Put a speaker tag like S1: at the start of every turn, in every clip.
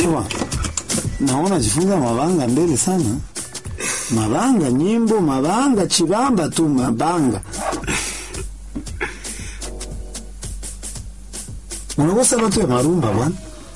S1: Ewa, naona jifunza mabanga mbele sana. Mabanga, nyimbo, mabanga, chibamba tu mabanga. Unakosa watu ya marumba bwana.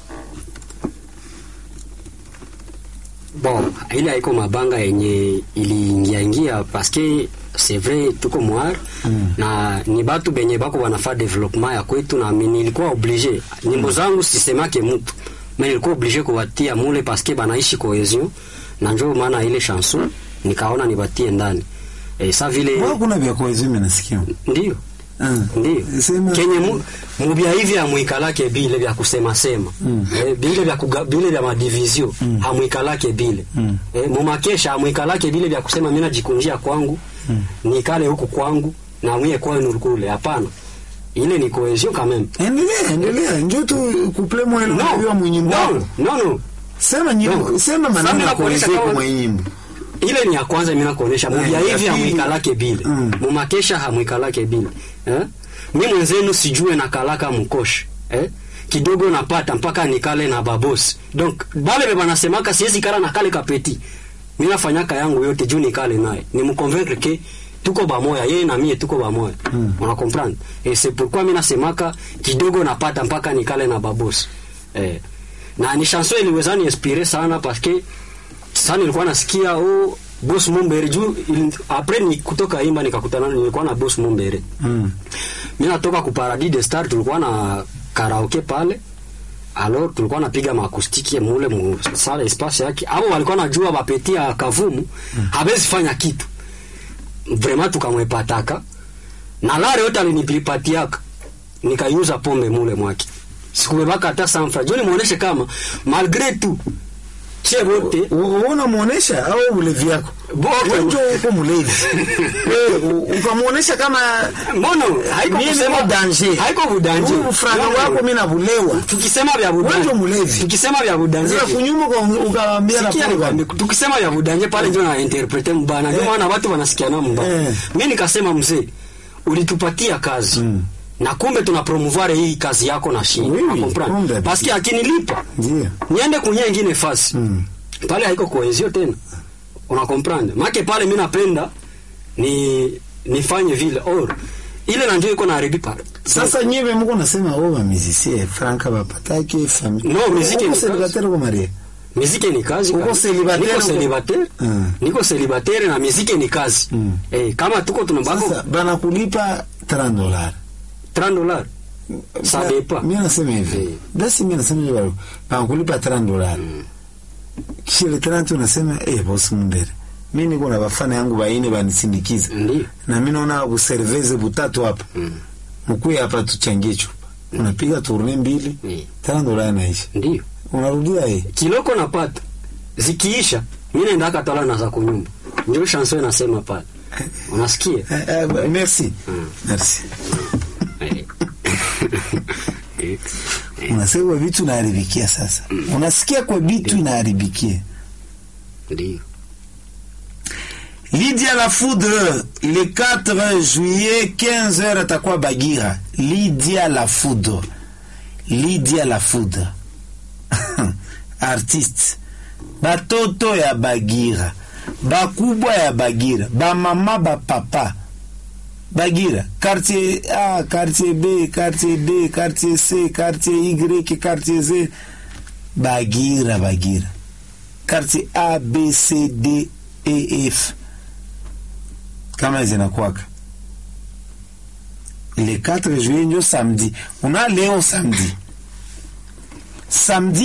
S2: Bon, ile haiko mabanga yenye iliingia ingia paske c'est vrai tuko mwar mm. na ni batu benye bako wanafaa development ya kwetu na mi nilikuwa oblige nyimbo zangu sisemake mtu me nilikuwa oblige kuwatia mule paske banaishi cohesion na njo maana ile chanson nikaona nibatie ndani e, sa vile
S1: Mbona kuna vya koezime nasikia?
S2: ndio
S1: Ah.
S2: ndio
S1: Sema
S2: kenye mu, mubya hivi hamwikalake bile vya kusema sema mm. eh, bile vya kuga, bile vya madivizio mm. hamwikalake bile mm. eh, mumakesha hamwikalake bile vya kusema mimi najikunjia kwangu mm. nikale huku kwangu na mwie kwenu kule hapana ile ni cohesion quand même
S1: Endelea, endelea. Njoo tu kuple mwele
S2: no
S1: unajua mwenyimbo
S2: no
S1: wako.
S2: no no
S1: Sema nyimbo,
S2: No.
S1: sema
S2: Sasa
S1: maneno ya
S2: nakuonyesha
S1: koezime
S2: kama-
S1: kwa nyimbo.
S2: ile ni ya kwanza mimi nakuonesha
S1: Eh,
S2: mubya
S1: ya
S2: hivi
S1: pili.
S2: hamwikalake bile
S1: Mm.
S2: mumakesha hamwikalake bile eh? mi mwenzenu sijue na kalaka mkoshi eh? kidogo napata mpaka nikale na babosi donc bale be banasemaka siwezi kala na kale kapeti mi nafanyaka yangu yote juu nikale naye ni mconvaincre ke tuko bamoya yeye na mie tuko bamoya mm. una comprendre et c'est pourquoi mi nasemaka kidogo napata mpaka nikale na babosi eh. na ni chanson iliweza ni inspire sana parce que sasa nilikuwa nasikia oh boss Mumbere juu ili- après ni kutoka imba nikakutana nilikuwa na boss Mumbere
S1: Mm.
S2: mimi natoka ku Paradis de Star tulikuwa na karaoke pale alors tulikuwa napiga maakustiki mule mu sala espace yake abo walikuwa najua bapeti ya kavumu mm. habezi fanya kitu vraiment tukamwepataka na lare yote alinipilipatiaka nikaiuza pombe mule mwake sikubebaka hata sanfra juu nimuoneshe kama malgré tout chie wote
S1: Uona muonesha au ulevi yako?
S2: Bote.
S1: Wewe njoo uko mlevi. Wewe u- ukamuonesha kama
S2: Mbono haiko
S1: mimi
S2: kusema
S1: niko danger.
S2: haiko budanje.
S1: Huu franga wako mimi nabulewa.
S2: Tukisema vya
S1: Wewe
S2: budanje.
S1: ndio mlevi.
S2: Tukisema vya budanje.
S1: Sasa kunyuma kwa ukawaambia na
S2: Sikia nikwambie, tukisema vya budanje pale ndio na interprete mbana. Ndio maana watu wanasikiana mbaya.
S1: Eh.
S2: Mimi nikasema mzee, ulitupatia kazi. Na kumbe tuna promouvoir hii kazi yako na shii.
S1: Oui, oui,
S2: Comprendre?
S1: kumbe.
S2: Parce que akinilipa
S1: Ndio.
S2: niende kunye ingine fasi
S1: Mm.
S2: pale haiko cohesion tena una comprendre make pale mi napenda ni nifanye vile or ile na ndio iko na haribi pale
S1: Sasa nyewe mko nasema oh ba musicien franka bapatake famille.
S2: No, muziki ni
S1: Uko célibataire kwa Maria.
S2: miziki ni kazi
S1: Uko
S2: kabisa.
S1: célibataire,
S2: niko
S1: uko-
S2: célibataire
S1: Mm.
S2: niko célibataire na miziki ni kazi
S1: Mm.
S2: eh, kama tuko tunabako
S1: Sasa bana kulipa 30 dollars.
S2: 30 dollars Ça dépend.
S1: Mimi nasema hivi.
S2: Eh.
S1: Basi mimi nasema hivi bana kulipa 30 dollars. Kisha ile 30 unasema eh boss Mundere. Mimi niko na bafana yangu baine banisindikiza.
S2: ndio
S1: Na mimi naona kuserveze butatu hapa.
S2: Mm.
S1: Mkuu hapa tuchangie chupa. Unapiga tourne mbili,
S2: Eh.
S1: 30 dollars naisha.
S2: ndio
S1: Unarudia eh.
S2: kiloko napata zikiisha mimi naenda katala na za kunyumba ndio chanson inasema pale unasikia
S1: Eh, eh, merci.
S2: Mm.
S1: Merci.
S2: Eh. Eh.
S1: Unasema kwa vitu inaharibikia sasa. Unasikia kwa vitu inaharibikia.
S2: ndio
S1: Lydia la Foudre, le 4 juillet, 15h atakuwa Bagira. Lydia la Foudre. Lydia la Foudre. Artiste. Batoto ya Bagira. Bakubwa ya Bagira. Bamama bapapa. Bagira. Quartier A, quartier B, quartier D, quartier C, quartier Y, quartier Z. Bagira, Bagira. Quartier A, B, C, D, E, F kama zinakwaka le 4 juillet njo samedi una leo samedi samedi